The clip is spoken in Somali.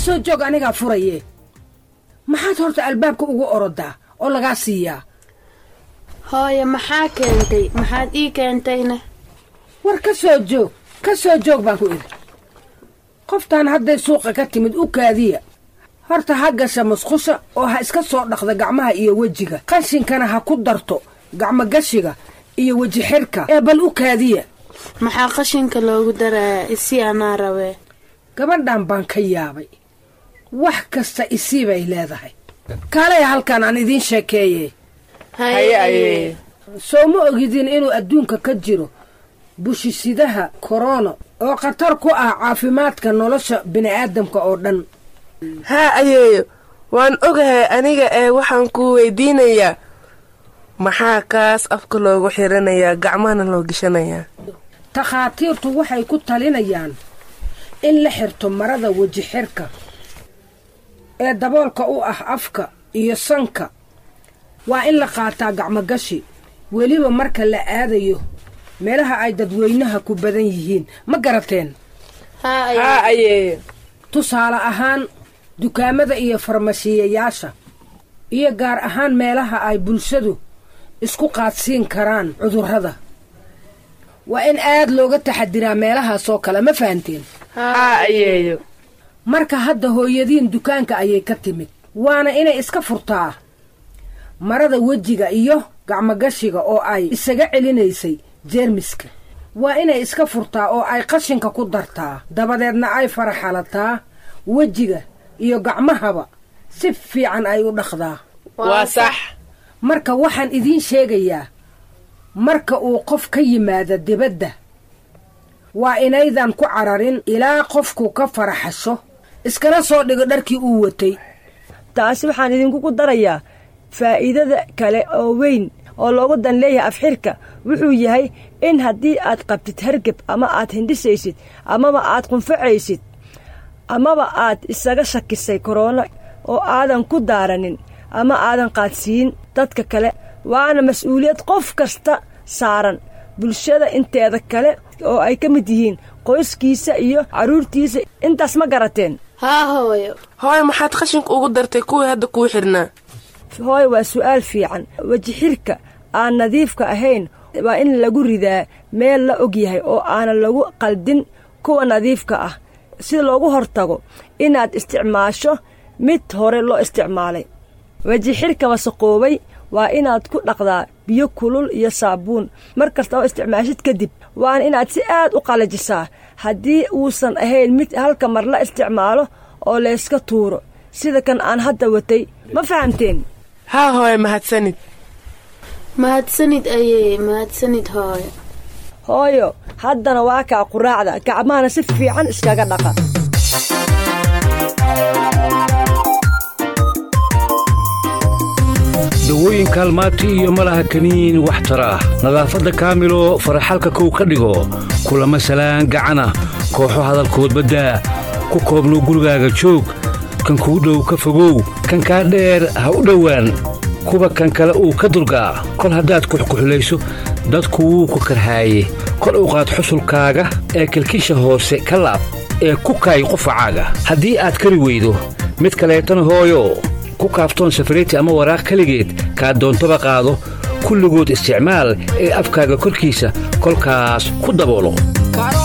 soo joog anigaa furaye maxaad horta albaabka ugu orodaa oo lagaa siiyaa hooyo maxaa keentay maxaad ii keentayna war ka soo joog ka soo joog baan ku idhi qoftaan hadday suuqa ka timid u kaadiya horta ha gasha musqusha oo ha iska soo dhaqda gacmaha iyo wejiga qashinkana ha ku darto gacmogashiga iyo weji xirka ee bal u kaadiya maxaa qashinka loogu darayaa isi anaa rabee gabadhan baan ka yaabay wax kasta isii bay leedahay kaalaya halkan aan idiin sheekeeye haye ayee soo ma ogidin inuu adduunka ka jiro bushisidaha korona oo khatar ku ah caafimaadka nolosha bini'aadamka oo dhan haa ayeeyo waan ogahay aniga ee waxaan ku weydiinayaa maxaa kaas afka loogu xiranayaa gacmahana loo gishanayaa takhaatiirtu waxay ku talinayaan in la xirto marada weji xirka ee daboolka u ah afka iyo sanka waa in la qaataa gacmogashi weliba marka la aadayo meelaha ay dadweynaha ku badan yihiin ma garateen haa ayeeyo tusaale ahaan dukaamada iyo farmashiyayaasha iyo gaar ahaan meelaha ay bulshadu isku qaadsiin karaan cudurrada waa in aad looga taxadiraa meelahaasoo kale ma fahanteen haa ayeeyo marka hadda hooyadiin dukaanka ayay ka timid waana inay iska furtaa marada wejiga iyo gacmogashiga oo ay isaga celinaysay jeermiska waa inay iska furtaa oo ay qashinka ku dartaa dabadeedna ay faraxalataa wejiga iyo gacmahaba si fiican ay u dhaqdaa waa sax marka waxaan idiin sheegayaa marka uu qof ka yimaado dibadda waa inaydan ku cararin ilaa qofku ka faraxasho iskala soo dhigo dharkii uu watay taasi waxaan idinkugu darayaa faa'iidada kale oo weyn oo loogu dan leeyahay afxirka wuxuu yahay in haddii aad qabtid hargeb ama aad hindhisaysid amaba aad qunfacaysid amaba aad isaga shakisay koroono oo aadan ku daaranin ama aadan qaadsiin dadka kale waana mas-uuliyad qof kasta saaran bulshada inteeda kale oo ay ka mid yihiin qoyskiisa iyo carruurtiisa intaas ma garateen haa hooyo hooyo maxaad qashinka ugu dartay kuwii hadda kuu xidhnaa hooy waa su'aal fiican weji xirka aan nadiifka ahayn waa in lagu ridaa meel la og yahay oo aanan lagu qaldin kuwa nadiifka ah si loogu hortago inaad isticmaasho mid hore loo isticmaalay weji xirka wasaqoobay waa inaad ku dhaqdaa biyo kulul iyo saabuun mar kasta oo isticmaashid kadib waana inaad si aad u qalajisaa haddii uusan ahayn mid halka mar la isticmaalo oo layska tuuro sida kan aan hadda watay ma fahamteen haa hooyo mahadsanid mahadsanid ayee mahadsanid hooyo hooyo haddana waa kaa quraacda gacmahana si fiican iskaga dhaqa dawooyin kaalmaati iyo malaha kaniin wax tara ah nadaafadda kaamilo faraxalka kow ka dhigo kulama salaan gacana kooxo hadalkood baddaa ku koobnow gurigaaga joog kan kuu dhow ka fogow kan kaa dheer ha u dhowaan kuwa kan kale uu ka dulgaa kol haddaad kuxkuxulayso dadku wuu ku karhaaye kor u qaad xusulkaaga ee kilkisha hoose ka laab ee ku kaay qufacaaga haddii aad kari weydo mid kaleetana hooyo ku kaaftoon safariti ama waraaq keligeed kaa doontaba qaado kulligood isticmaal ee afkaaga korkiisa kolkaas ku daboolo